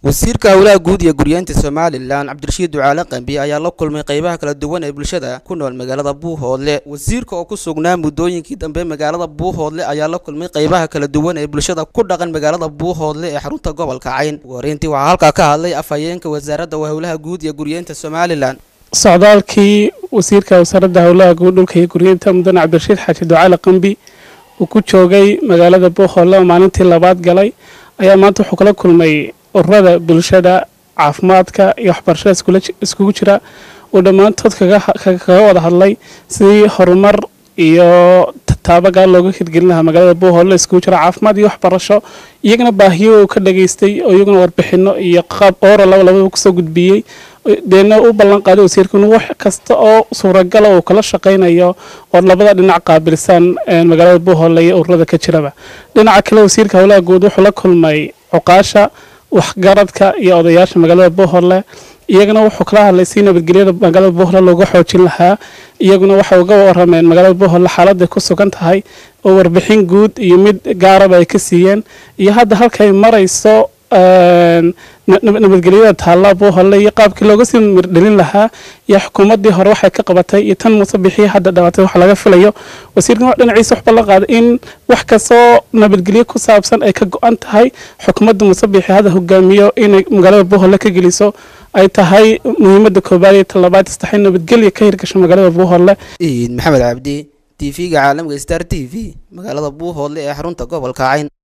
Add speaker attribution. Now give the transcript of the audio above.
Speaker 1: wasiirka howlaha guud iyo guryeynta somalilan cabdirashiid ducaale qambi ayaa la kulmay qeybaha kala duwan ee bulshada ku nool magaalada buuhoodle wasiirka oo ku sugnaa muddooyinkii dambe magaalada buuhoodle ayaa la kulmay qeybaha kala duwan ee bulshada ku dhaqan magaalada buuhoodle ee xarunta gobolka cayn ugu horeyntii waxaa halkaa ka hadlay afhayeenka wasaaradda howlaha guud iyo guryeynta somalilan
Speaker 2: socdaalkii wasiirka wasaaradda howlaha guud dhulka iyo guryeynta mudane cabdirashiid xaaji ducaale qambi uu ku joogay magaalada buuhoodle oo maalintii labaad galay ayaa maanta wuxuu kala kulmay ururada bulshada caafimaadka iyo waxbarashada iskugu jira uu dhammaantood kaga wada hadlay sidii horumar iyo taabagaa looga hirgelin lahaa magaalada buuhoodle iskugu jira caafimaad iyo waxbarasho iyagana baahiyo uu ka dhageystay oo iyaguna warbixino iyo qaab oora laba labadaba kusoo gudbiyey deena u ballan qaaday wasiirka inuu wax kasta oo suuragala uu kala shaqaynayo oo labada dhinac qaabilsan magaalada buuhoodle iyo ururada ka jiraba dhinaca kale wasiirka howlaha guud wuxuu la kulmay cuqaasha waxgaradka iyo odayaasha magaalada buuhoodle iyagana wuxuu kala hadlay si nabadgelyada magaalada buuhoodle looga xoojin lahaa iyaguna waxay uga warameen magaalada buuhoodle xaaladday ku sugan tahay oo warbixin guud iyo mid gaaraba ay ka siiyeen iyo hadda halkay marayso nabadgelyada taalla buuhoodle iyo qaabkii looga sii mirdhelin lahaa iyo xukuumaddii hore waxay ka qabatay iyo tan muuse bixiya hadda dhawaatay wax laga filayo wasiirkan wax dhinaciisa wax ballan qaaday in wax kastoo nabadgelyo ku saabsan ay ka go-an tahay xukuumadda muuse bixi hadda hogaamiyo inay magaalada buuhoodle ka geliso ay tahay muhiimadda koobaad iyo talabaad istaxay nabadgelya ka hirgasho magaalada buuhoodle
Speaker 1: iid maxamed cabdi t v-ga caalamka star t v magaalada buuhoodle ee xarunta gobolka cayn